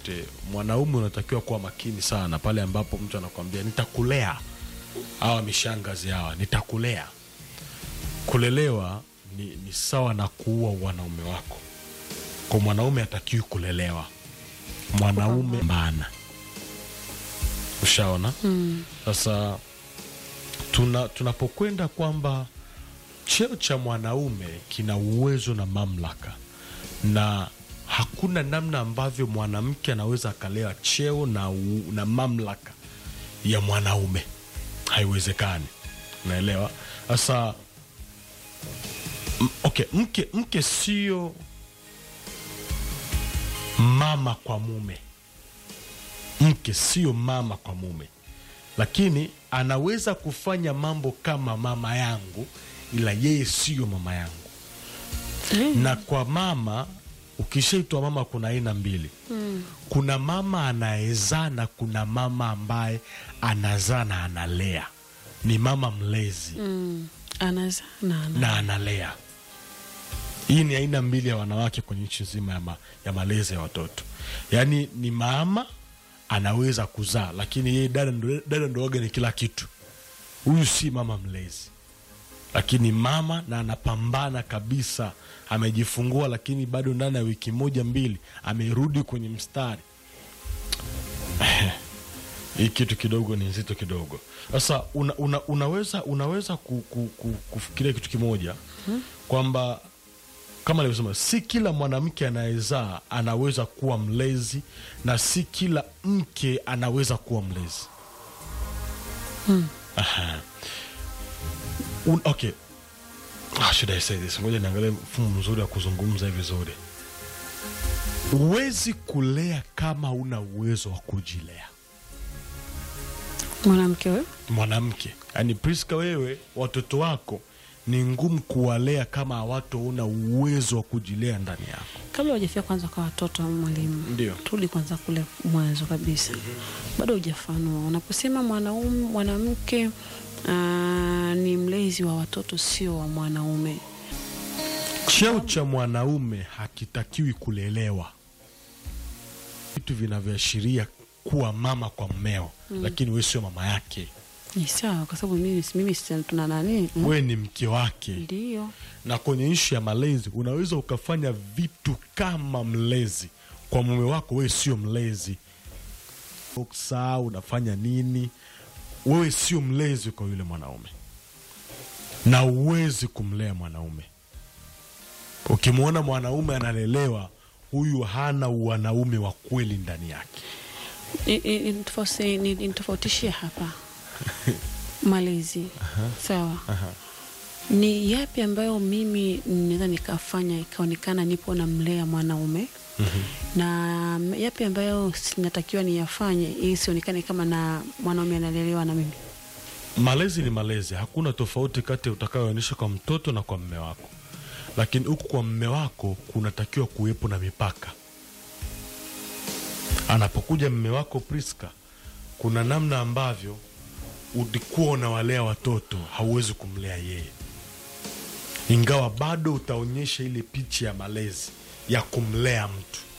yoyote mwanaume unatakiwa kuwa makini sana pale ambapo mtu anakwambia nitakulea hawa mishangazi hawa nitakulea kulelewa ni, ni sawa na kuua wanaume wako kwa mwanaume atakiwi kulelewa mwanaume mbana ushaona sasa tuna tunapokwenda kwamba cheo cha mwanaume kina uwezo na mamlaka na hakuna namna ambavyo mwanamke anaweza akalewa cheo na, u, na mamlaka ya mwanaume haiwezekani unaelewa sasa m- okay mke mke sio mama kwa mume mke sio mama kwa mume lakini anaweza kufanya mambo kama mama yangu ila yeye siyo mama yangu na kwa mama ukishaitwa mama kuna aina mbili mm. kuna mama anayezaa na kuna mama ambaye anazaa na analea ni mama mlezi Mm. Anazaa na ana. na analea hii ni aina mbili ya wanawake kwenye nchi nzima ya, ma, ya malezi ya watoto yaani ni mama anaweza kuzaa lakini yeye dada ndo- dada ndo waga ni kila kitu huyu si mama mlezi lakini mama na anapambana kabisa amejifungua lakini bado ndani ya wiki moja mbili amerudi kwenye mstari hii kitu kidogo ni nzito kidogo sasa una, una, unaweza unaweza ku, ku, ku, kufikiria kitu kimoja kwamba kama nilivyosema si kila mwanamke anayezaa anaweza kuwa mlezi na si kila mke anaweza kuwa mlezi Aha. Un, okay ah, should I say this ngoja niangalie mfumo mzuri wa kuzungumza hivi vizuri huwezi kulea kama una uwezo wa kujilea Mwanamke wewe? mwanamke yaani priska wewe watoto wako ni ngumu kuwalea kama hawataona uwezo wa kujilea ndani yako Kabla hujafika kwanza kwa watoto mwalimu. Ndio. Turudi kwanza kule mwanzo kabisa. Bado hujafanua. Unaposema mwanaume mwanamke ah, ni mlezi wa watoto sio wa mwanaume. cheo cha mwanaume hakitakiwi kulelewa vitu vinavyoashiria kuwa mama kwa mmeo lakini we sio mama yake Ni sawa kwa sababu mimi mimi si- tuna nani? Mm. we ni mke wake Ndio. na kwenye ishu ya malezi unaweza ukafanya vitu kama mlezi kwa mume wako wewe sio mlezi saa unafanya nini wewe sio mlezi kwa yule mwanaume na uwezi kumlea mwanaume ukimwona mwanaume analelewa huyu hana wanaume wa kweli ndani yake Ni- ni- ni- nitofauti- ni- nitofautishie hapa malezi sawa ni yapi ambayo mimi naweza nikafanya ikaonekana nipo namlea mwanaume na yapi ambayo natakiwa niyafanye ili sionekane kama na mwanaume analelewa na mimi malezi ni malezi hakuna tofauti kati ya utakayoonyesha kwa mtoto na kwa mme wako lakini huku kwa mme wako kunatakiwa kuwepo na mipaka anapokuja mme wako priska kuna namna ambavyo ulikuwa unawalea watoto hauwezi kumlea yeye ingawa bado utaonyesha ile picha ya malezi ya kumlea mtu